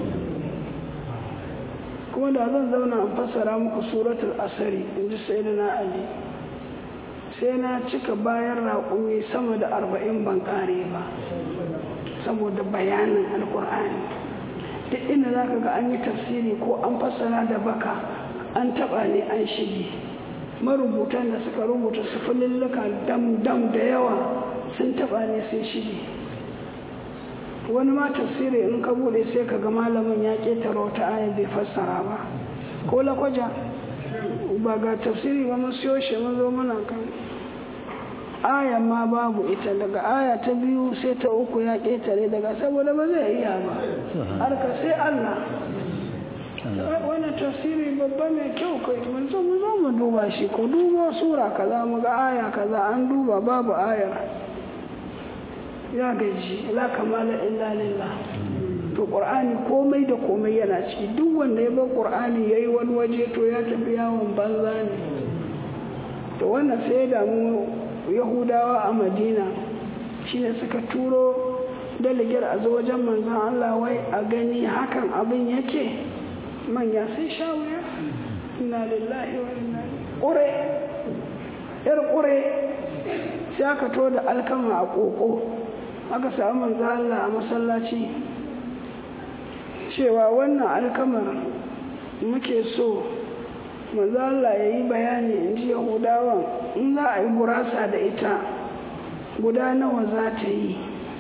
kuma da zan zauna in fassara muku suratul asari in ji sai da na ali sai na cika bayan raƙumi sama da arba'in ban ƙare ba saboda bayanin alƙur'ani duk inda za ka ga an yi tafsiri ko an fassara da baka an taɓa ne an shige marubutan da suka rubuta su fulilluka dam-dam da yawa sun taɓa ne sun shige wani ma tafsiri in ka buɗe sai ka ga malamin ya ƙetare wata aya bai fassara ba ko lakwaja ba ga tafsiri ba mun siyo shi mun zo muna kan aya ma babu ita daga aya ta biyu sai ta uku ya ƙetare daga saboda ba zai iya ba harka sai Allah wannan tafsiri babba mai kyau kai mun zo mu zo mu duba shi ko duba sura kaza mu ga aya kaza an duba babu ayar ya gaji la kamala illa lillah to qur'ani komai da komai yana ciki duk wanda ya bar qur'ani yayi wani waje to ya tafi yawon banza ne to wannan sai ya damu yahudawa a madina shine suka turo daligar a zo wajen manzon Allah wai a gani hakan abin yake manya sai sha wuya inna lillahi wa inna ƙure yar ƙure sai aka to da alkama a ƙoƙo aka samu manzon Allah a masallaci cewa wannan alkamar muke so mazala ya yi bayani in ji yahudawan in za a yi gurasa da ita guda nawa za ta yi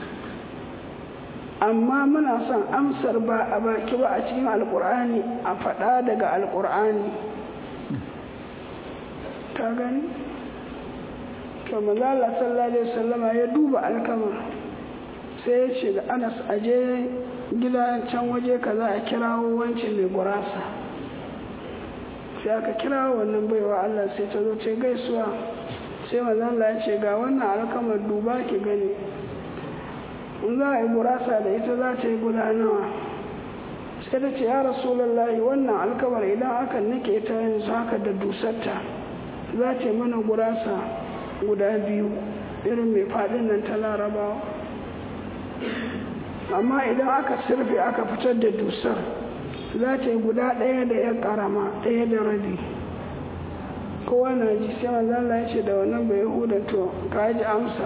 amma muna son amsar ba a baki ba a cikin alkur'ani a faɗa daga alkur'ani ta gani to mazala sallallahu alaihi wasallama ya duba alkamar sai ya ce da anas aje gida can waje kaza a kirawo wancan mai gurasa sai aka kirawo wannan baiwa Allah sai ta zo ce gaisuwa sai manzon ya ce ga wannan alkamar duba ki gani in za a yi gurasa da ita za ta yi guda nawa sai ta ce ya rasulullahi wannan alkamar idan aka nake ta yanzu haka da dusarta za ta yi mana gurasa guda biyu irin mai faɗin nan ta larabawa amma idan aka sirfe aka fitar da dusar za ta yi guda ɗaya da ya ƙarama ɗaya da rabi kowa na ji sai manzala ya ce da wannan bai huda to ka ji amsa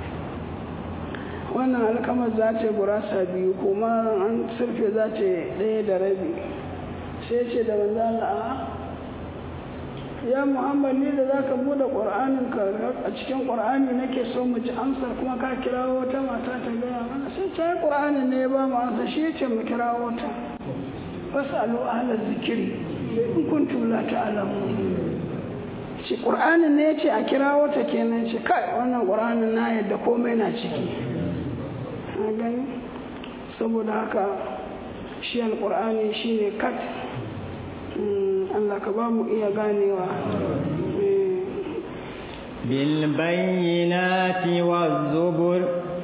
wannan alkamar za ta yi gurasa biyu kuma an sirfe za ta yi ɗaya da rabi sai ce da manzala a ya muhammad ni da za ka buɗe ƙwar'anin ka a cikin ƙwar'ani nake so mu ji amsar kuma ka kirawo wata mata ta gaya mana sai ta yi ƙwar'ani ne ya ba mu amsa shi ce mu kirawo ta wasu alu ahalar zikiri in kuntum la ta'lamu shi ƙur'anin ne ya ce a kirawo ta kenan ce kai wannan ƙur'anin na yadda komai na ciki a gani saboda haka shi alƙur'ani shi ne kat Allah ka ba mu iya ganewa بالبينات والزبر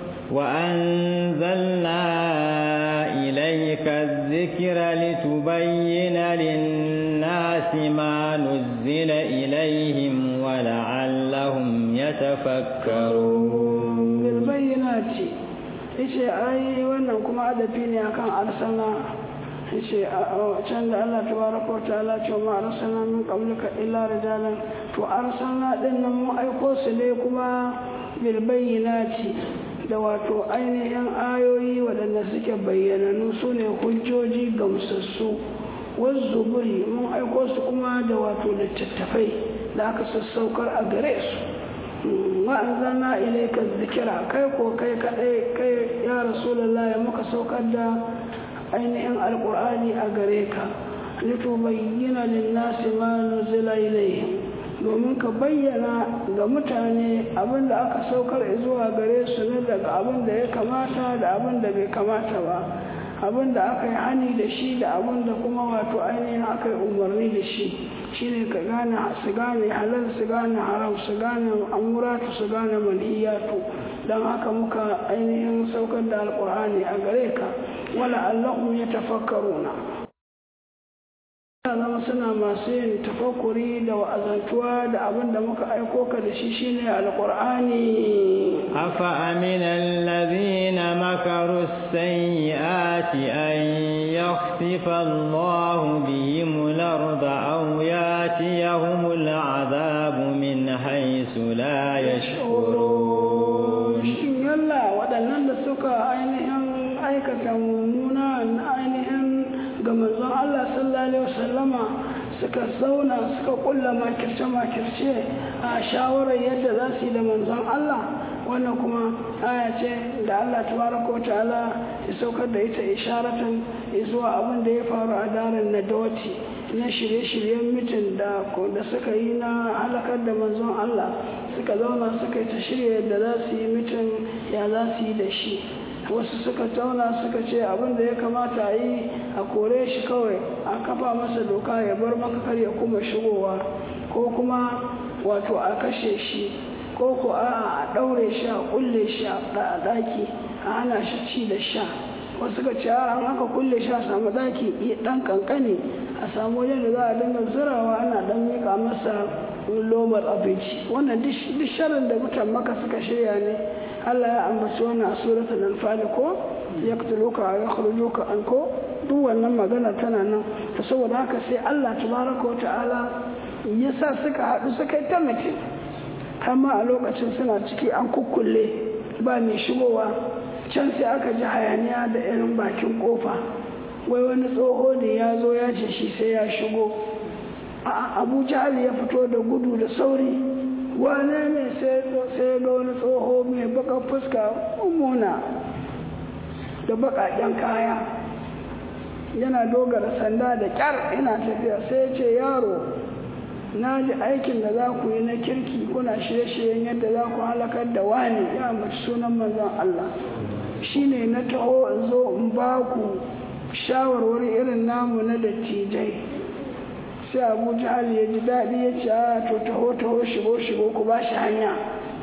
وأنزلنا إليك الذكر لتبين للناس ما نزل إليهم ولعلهم يتفكرون بالبينات yace ai wannan kuma adafi ne akan arsana yace can da Allah tabaraka wa ta'ala ce ma arsalna min qablika illa rijalan to arsalna din nan mu aiko su ne kuma bil bayyinati da wato ainihin ayoyi waɗanda suke bayyananu su ne hujjoji gamsassu wazzuburi mun aiko su kuma da wato littattafai da aka sassaukar a gare su wa'anzana ilaika zikira kai ko kai kadai kai ya rasulullahi muka saukar da ainihin alkur'ani a gare ka litubayyana linnasi ma nuzila ilayhim domin ka bayyana ga mutane abin da aka saukar zuwa gare su ne daga abin da ya kamata da abin da bai kamata ba abin da aka yi hani da shi da abin da kuma wato ainihin aka yi umarni da shi shine ka gane su gane halal su gane haram su gane amuratu su gane manhiyatu don haka muka ainihin saukar da alkur'ani a gare ka wala allahum ya tafakkaruna zama suna masu yin tafakuri da wa'azantuwa da abin da muka aiko ka da shi shine alqur'ani afa amina alladhina makaru sayyiati an yakhsifa Allahu bihim al-ardha aw yatiyahum al-'adhabu min haythu la yash'urun yalla waɗannan da suka ainihin aikata mummuna ainihin ga manzon Allah sallallahu alaihi wasallama suka zauna suka kulla makirce makirce a shawarar yadda za su yi da manzon Allah wannan kuma aya ce da Allah tabaraka ta'ala ya saukar da ita isharatan zuwa abin da ya faru a daren nadawati na shirye-shiryen mitin da da suka yi na halakar da manzon Allah suka zauna suka yi ta shirya yadda za su yi mitin ya za su yi da shi wasu suka tauna suka ce abin da ya kamata a yi a kore shi kawai a kafa masa doka ya bar makakar ya kuma shigowa ko kuma wato a kashe shi ko ko a a ɗaure shi a kulle shi a ɗaki a hana shi ci da sha wasu suka ce an aka kulle shi a samu ɗaki ɗan kankane a samu wajen da za a dinga zurawa ana ɗan miƙa masa lomar abinci wannan duk sharin da mutan maka suka shirya ne Allah ya ambaci wannan a suratul anfal ko yaqtuluka wa yakhrujuka an ko duk wannan magana tana nan to saboda haka sai Allah tabaraka wa ta'ala ya sa suka haɗu suka yi ta mutum amma a lokacin suna ciki an kukkulle ba mai shigowa can sai aka ji hayaniya da irin bakin kofa wai wani tsoho ne ya zo ya ce shi sai ya shigo a abu jahal ya fito da gudu da sauri wane ne sai ga wani tsoho mai baka fuska mummuna da bakaken kaya yana dogara sanda da kyar ina tafiya sai ce yaro na ji aikin da za ku yi na kirki kuna shirye-shiryen yadda za ku halakar da wani ya mace sunan manzon Allah shine na taho in zo in ba ku shawarwari irin namu na dattijai sai abu jihar ya ji daɗi ya ce a to taho taho shigo shigo ku ba shi hanya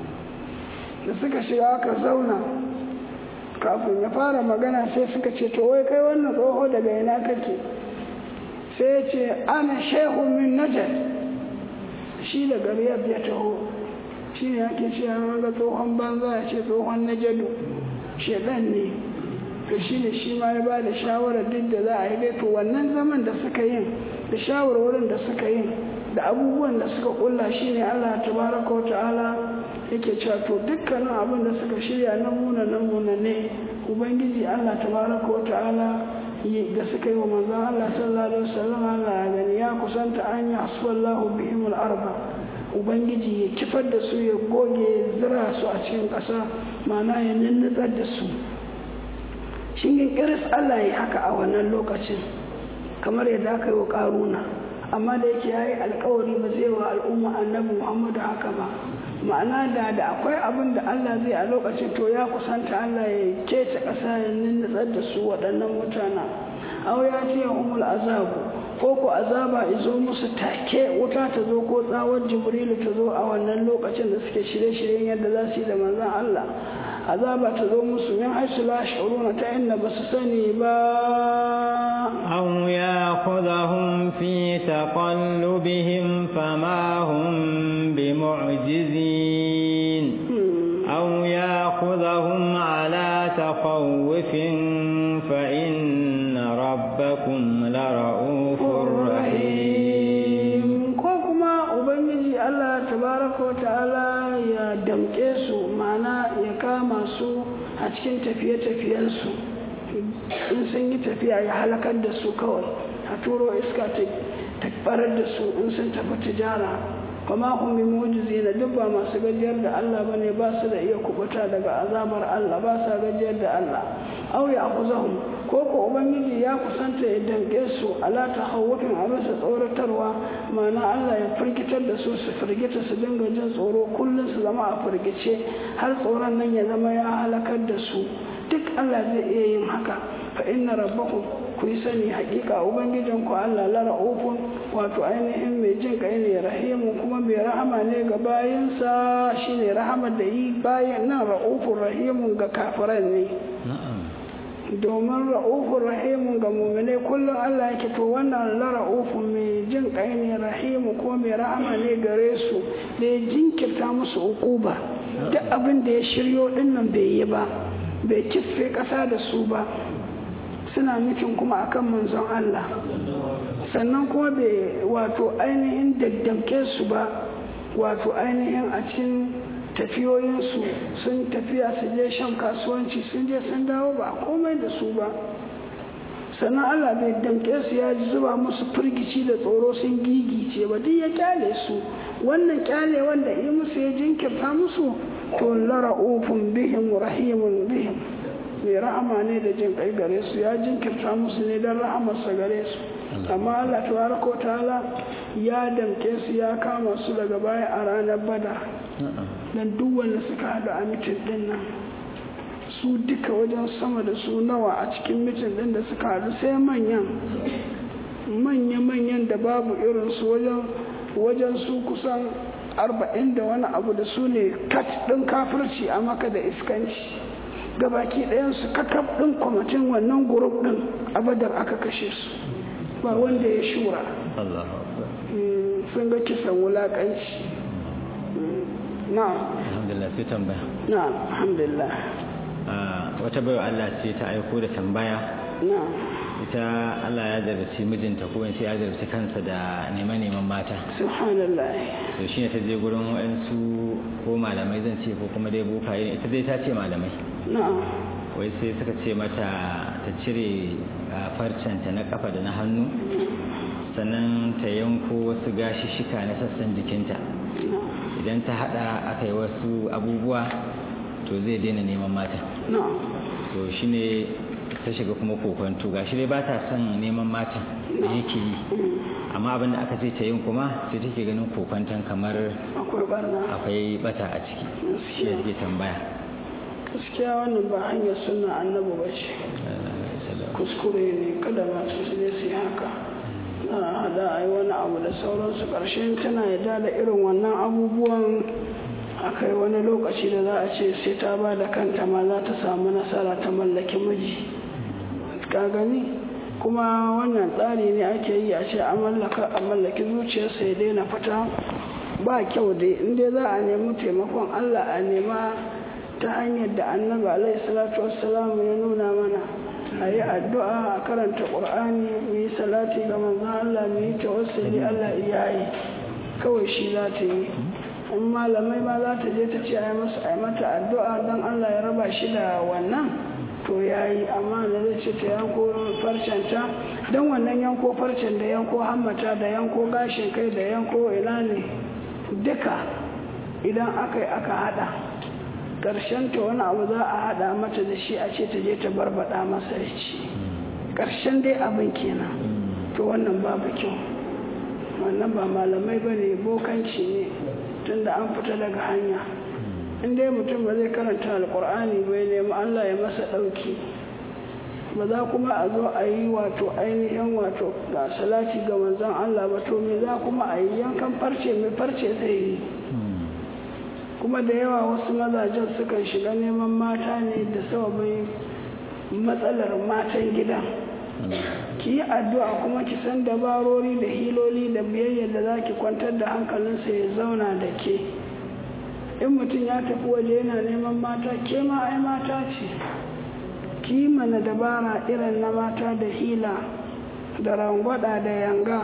da suka shiga aka zauna kafin ya fara magana sai suka ce to wai kai wannan tsoho daga ina kake sai ya ce ana shehu min najar shi da gariyar ya taho shi ne ake ce an ga tsohon banza ya ce tsohon najadu shedan ne to shi ne shi ma ya ba da shawarar duk da za a yi dai to wannan zaman da suka yin da shawarwarin da suka yin da abubuwan da suka kulla shi ne allah tabaraka wa ta'ala yake cewa to dukkanin abin da suka shirya na muna na muna ne ubangiji allah tabaraka wa ta'ala da suka yi wa manzon allah sallallahu alaihi wasallam allah ya gani ya kusanta an yi hasballahu bihim al-arba ubangiji ya kifar da su ya goge zira su a cikin ƙasa ma'ana ya ninnutsar da su shingin kiris Allah ya haka a wannan lokacin kamar yadda aka yi wa ƙaruna amma da yake ya yi alkawari ba zai wa al'umma annabi muhammadu haka ba ma'ana da da akwai abin da Allah zai a lokacin to ya kusanta Allah ya kece ƙasa ya ninnutsar da su waɗannan mutana aw ya ce umul azabu ko ko azaba izo musu take wuta ta zo ko tsawon jibrilu ta zo a wannan lokacin da suke shirye-shiryen yadda za su yi da manzon Allah azaba ta zo musu min haisu la shuruna ta inda ba su sani ba aw ya'khudhahum fi taqallubihim fama hum bimu'jizin aw ya'khudhahum ala takhawufin fa inna rabbakum lara'ufur rahim ko kuma ubangiji Allah tabaraka wa ta'ala ya damke su mana ya kama su a cikin tafiye-tafiyensu in sun yi tafiya ya halakar da su kawai a turo iska ta barar da su in sun tafi tijara kuma hum mujizi na duk ba masu gajiyar da Allah bane ba su da iya kubuta daga azabar Allah ba sa gajiyar da Allah aw ya akuzahum ko ko ubangiji ya kusanta ya danke su ala tahawufin a bisa tsoratarwa ma'ana Allah ya firgitar da su su firgita su dinga jin tsoro kullum su zama a firgice har tsoron nan ya zama ya halakar da su duk Allah zai iya yin haka fa inna rabbakum ku yi sani hakika ubangijin ku Allah la ra'ufun wato ainihin mai jin kai ne rahimu kuma mai rahama ne ga bayinsa shine rahama da yi bayan nan ra'ufun rahimun ga kafiran ne domin ra'ufun rahimun ga mumine kullum Allah yake to wannan la ra'ufun mai jin kai ne rahimu kuma mai rahama ne gare su da ya jinkirta musu ukuba duk abin da ya shiryo dinnan bai yi ba bai kife ƙasa da su ba suna nufin kuma akan manzon Allah sannan kuma bai wato ainihin daddamke su ba wato ainihin a cikin tafiyoyinsu sun tafiya su je shan kasuwanci sun je sun dawo ba komai da su ba sannan Allah bai damke su ya zuba musu firgici da tsoro sun gigice ba duk ya kyale su wannan kyale wanda yi musu ya jinkirta musu to lara'ufun bihim rahimun bihim mai rahama ne da jin kai gare su ya jinkirta musu ne don rahamarsa gare su amma Allah tabaraka ta'ala ya damke su ya kama su daga baya a ranar bada dan duk wanda suka haɗu a mitin din nan su duka wajen sama da su nawa a cikin mitin din da suka haɗu sai manyan manya-manyan da babu irinsu wajen wajen su kusan arba'in da wani abu da su ne kat ɗin kafirci a maka da iskanci gabaki ɗayansu kakaf ɗin kwamitin wannan gurub ɗin abadar aka kashe su ba wanda ya shura sun ga kisan wulaƙanci na alhamdulillah sai tambaya na alhamdulillah wata baiwa Allah ce ta aiko da tambaya na ita Allah ya zarci mijinta ko in ce ya zarci kansa da neman-neman mata subhanallah to shi ne ta je gurin waɗansu ko malamai zan ce ko kuma dai bokaye ita dai ta ce malamai na wai sai suka ce mata ta ta cire farcenta na kafa da na hannu sannan ta yanko wasu gashishika na sassan jikinta idan ta hada aka yi wasu abubuwa to zai daina neman mata to shine ta shiga kuma kokonto gashi dai ba ta son neman mata da yake yi amma abin da aka ce ta yin kuma sai take ganin kokonton kamar akwai bata a ciki shi ya take tambaya gaskiya wannan ba hanyar suna annabi ba ce kuskure ne kada masu su ne su haka na hada a yi wani abu da sauransu ƙarshen tana yadda da irin wannan abubuwan akai wani lokaci da za a ce sai ta ba da kanta ma za ta samu nasara ta mallaki miji ka gani kuma wannan tsari ne ake yi a ce a mallaki zuciyarsa ya daina fita ba kyau dai inda za a nemi taimakon allah a nema ta hanyar da annabi alaihi salatu wassalamu ya nuna mana a yi addu'a a karanta ƙur'ani mu yi salati ga manzon allah mu yi tawassuli allah iya yi kawai shi za ta yi in malamai ma za ta je ta ce a yi mata addu'a don allah ya raba shi da wannan to ya yi amma da zai ce ta yanko farcenta don wannan yanko farcen da yanko hammata da yanko gashin kai da yanko ina ne duka idan aka yi aka hada ta wani abu za a hada mata da shi a ce ta je ta barbada masa ya ci ƙarshen dai abin kenan to wannan babu kyau wannan ba malamai ba ne bokanci ne tunda an fita daga hanya in dai mutum ba zai karanta alkur'ani bai nemi allah ya masa ɗauki ba za kuma a zo a yi wato ainihin wato ga salati ga manzon allah ba to me za kuma a yi yankan farce mai farce zai yi kuma da yawa wasu mazajen sukan shiga neman mata ne da sababin matsalar matan gidan ki yi addu'a kuma ki san dabarori da hiloli da biyayya da za ki kwantar da hankalinsa ya zauna da ke in mutum ya tafi waje yana neman mata ke ma ai mata ce ki yi mana dabara irin na mata da hila da rangwada da yanga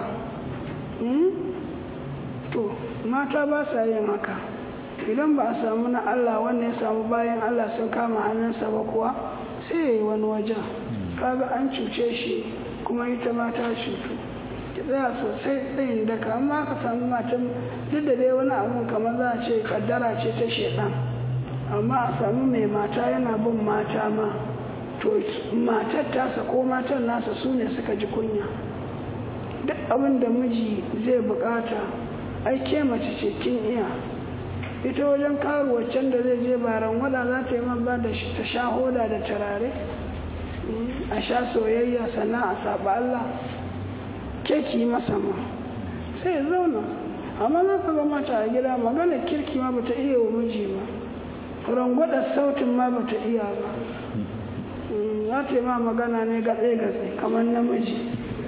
to mata ba sa yin haka idan ba a samu na Allah wanda ya samu bayan Allah sun kama hannunsa ba kuwa sai ya yi wani wajen kaga an cuce shi kuma ita ma ta cutu ki tsaya sosai tsayin daka amma ka samu matan duk da dai wani abu kamar za a ce kaddara ce ta shedan amma a samu mai mata yana bin mata ma to matar tasa ko matan nasa su ne suka ji kunya duk abin da miji zai bukata ai ke mace ce kin iya ita wajen karuwacen da zai je baran wada za ta yi ba da ta sha hoda da turare a sha soyayya sannan a saba Allah ke ki masa ma sai zauna amma za ka ga mata a gida magana kirki ma bata iya wa miji ba rangwada sautin ma bata iya ba za ta yi ma magana ne gatse-gatse kamar namiji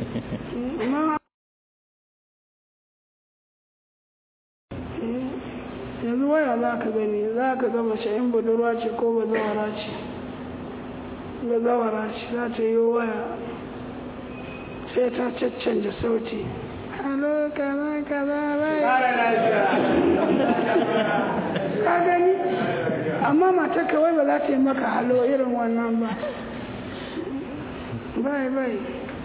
yanzu waya za ka gani za ka ga mace in budurwa ce ko bazawara ce bazawara ce za ta yi waya sai ta caccanja sauti halo kaza kaza bai ka gani amma mata kawai ba za ta yi maka halo irin wannan ba bai bai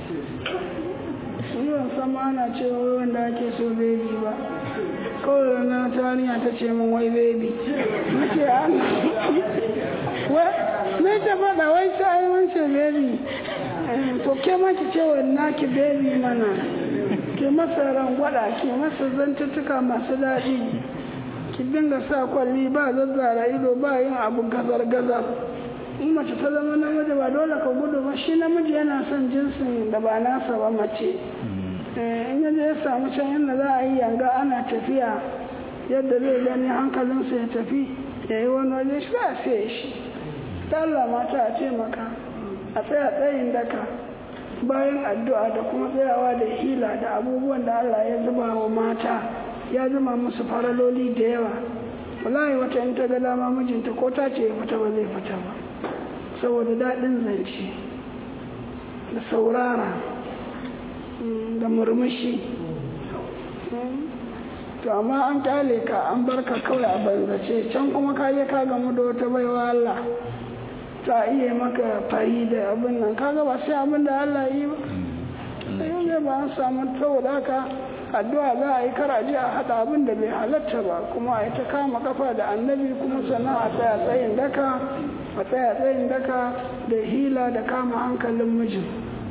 yiwon sama ana cewa wanda ake so bebi ba kawai na tariya ta ce min wai bebi nake an wai na ta faɗa wai sai wance bebi to ke ma ki ce wa naki bebi mana ke masa rangwada ke masa zantuttuka masu daɗi ki dinga sa kwalli ba zazzara ido ba yin abu gazar gazar in mace ta zama namiji ba dole ka gudu ba shi namiji yana son jinsin da ba nasa ba mace in yaje ya samu can yadda za a yi yanga ana tafiya yadda zai gani hankalinsa ya tafi ya yi wani waje shi a sai shi ta Allah mata a taimaka a tsaya tsayin daka bayan addu'a da kuma tsayawa da hila da abubuwan da Allah ya zuba wa mata ya zama musu faraloli da yawa wallahi wata in ta ga dama mijinta ko ta ce ya fita ba zai fita ba saboda daɗin zance da saurara da murmushi to amma an kyale ka an barka kawai a banzace can kuma ka je ka gamu da wata baiwa Allah ta iya maka fari da abin nan kaga ba sai abin da Allah yi ba sai ne ba an samu saboda haka addu'a za a yi karaje a haɗa abin da bai halatta ba kuma a yi ta kama kafa da annabi kuma sannan a tsaya tsayin daka a tsaya tsayin daka da hila da kama hankalin mijin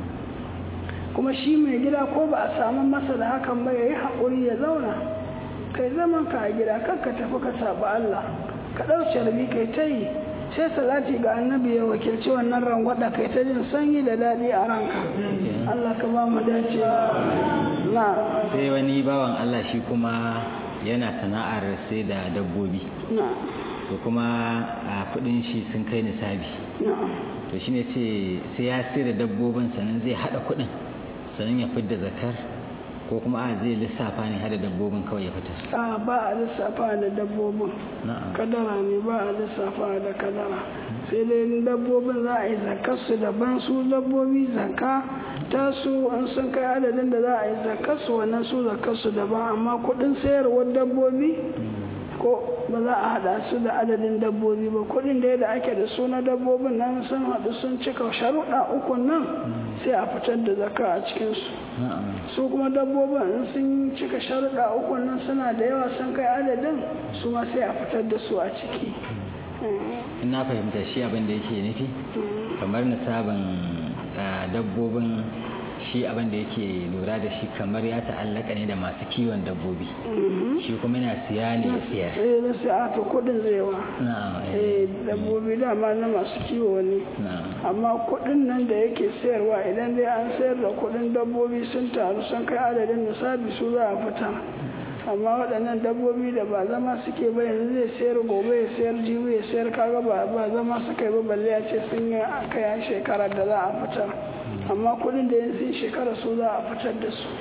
kuma shi mai gida ko ba a samu masa da hakan ba ya yi haƙuri ya zauna kai zaman ka a gida kan ka tafi ka saba Allah ka ɗauce rabi kai ta yi sai salati ga annabi ya wakilci wannan rangwada kai ta jin sanyi da daɗi a ranka Allah ka ba mu dace na sai wani bawan Allah shi kuma yana sana'ar sai da dabbobi na to kuma a kudin shi sun kai nisabi na to shine ce sai ya sai da dabbobin sannan zai hada kudin sannan ya fidda zakar ko kuma a zai lissafa ne hada dabbobin kawai ya fitar a ba a lissafa da dabbobin na'am kadara ne ba a lissafa da kadara sai dai dabbobin za a yi zakarsu daban su dabbobi zaka ta su an sun kai adadin da za a yi zakarsu wannan su zakarsu daban amma kudin sayarwar dabbobi ko ba za a hada su da adadin dabbobi ba kudin da da ake da su na dabbobin nan sun haɗu sun cika sharuɗa uku nan sai a fitar da zaka a cikinsu na'am su kuma dabbobin in sun cika sharuɗa uku nan suna da yawa sun kai adadin su ma sai a fitar da su a ciki in na fahimta shi abin da yake nufi kamar nisabin ah, dabbobin shi abin da yake lura da shi kamar ya ta'allaka ne da masu kiwon dabbobi shi kuma yana siya ne ya siyar eh na sai a to kuɗin zai wa na'am eh dabbobi dama na masu kiwo ne na'am amma kuɗin nan da yake sayarwa idan dai an sayar da kuɗin dabbobi sun taru sun kai adadin nisabi su za a fita amma waɗannan dabbobi da ba zama suke ba yanzu zai sayar gobe ya sayar jibi ya sayar kaga ba ba zama suka yi ba balle ya ce sun yi kai an shekara da za a fitar amma kuɗin da yanzu sun shekara su za a fitar da su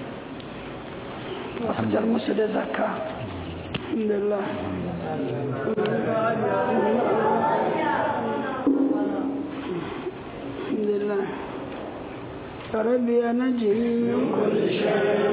a fitar musu da zakka alhamdulillah الحمد لله ربي نجي من كل شر